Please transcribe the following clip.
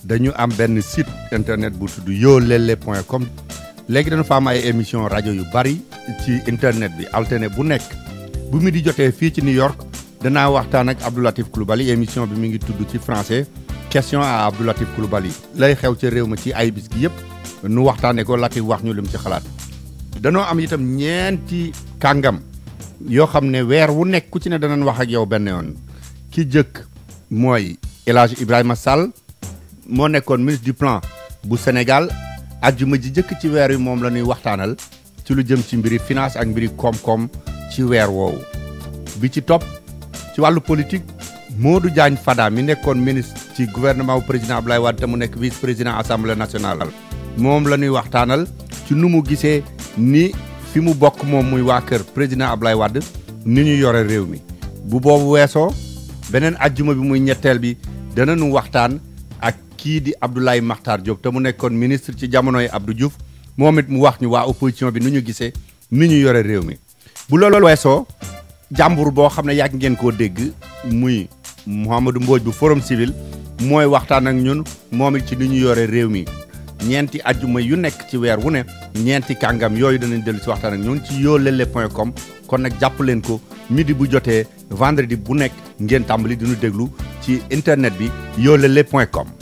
dañu am benn site internet bu tudd yoolele point com léegi dañu fa am ay émission rajo yu bari ci internet bi alterné bu nekk bu mu di jotee fii ci New York danaa waxtaan ak Abdou Latif Coulibaly émission bi mi ngi tudd ci français question à Abdou Latif Coulibaly lay xew ci réew ma ci ay bis gi yëpp nu waxtaanee ko Latif wax ñu lim ci xalaat danoo am itam ñeenti kàngam yoo xam ne weer wu nekk ku ci ne danañ wax ak yow benn yoon ki jëkk mooy El Hadj Ibrahima Sall moo nekkoon ministre du plan bu Sénégal ajjuma ji jëkk ci weer wi moom la ñuy waxtaanal ci lu jëm ci mbiri finance ak mbiri koom-koom ci weer woowu bi ci topp ci wàllu politique Modou Diagne Fada mi nekkoon ministre ci gouvernement bu président Abdoulaye Wade te mu nekk vice président assemblée nationale moom la ñuy waxtaanal ci nu mu gisee ni fi mu bokk moom muy waa kër président Abdoulaye Wade ni ñu yore réew mi bu boobu weesoo beneen ajjuma bi muy ñetteel bi danañu waxtaan ak kii di Abdoulaye Makhtar Diop te mu nekkoon ministre ci jamonoy Abdou Diouf moom it mu wax ñu waa opposition bi nu ñu gisee ni ñu yore réew mi bu loolu weesoo jàmbur boo xam ne yàgg ngeen koo dégg muy Mouhamadou Mbodj bu forum civil mooy waxtaan ak ñun moom it ci ni ñu yore réew mi ñeenti ajjuma yu nekk ci weer wu ne ñeenti kàngam yooyu danañ dellu si waxtaan ak ñun ci yoolele point com kon nag jàpp leen ko midi bu jotee vendredi bu nekk ngeen tàmbali di ñu déglu ci internet bi yoolele point com